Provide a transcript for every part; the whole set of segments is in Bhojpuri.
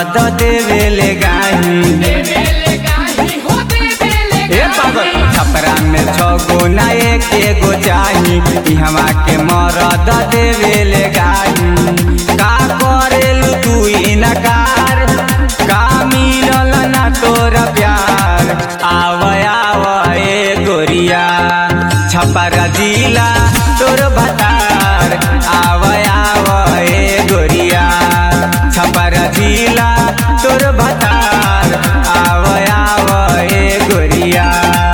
मरद देवेले गाही ए पागल छपरा में छगो ना एक एगो चाही इहवा के मरद देवेले गाही का करेलू तू इनकार का मिलल ना तोर प्यार आव आव ए गोरिया छपरा जिला तोर भतार आव आव ए गोरिया छपरा जिला तोर भतार आव आव ए गोरिया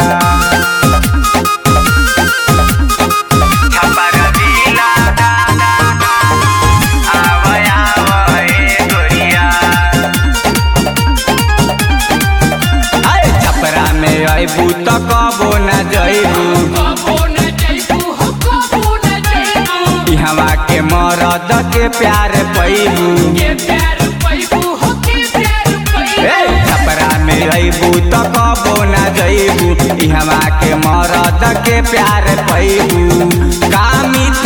छपरा जिला आव आव ए गोरिया अरे छपरा में अबू त कबो न जइबू इहवा के मरद के प्यार पैबू ए छपरा में अबू त कबो न जइबू इहवा के मरद के प्यार पैबू कामी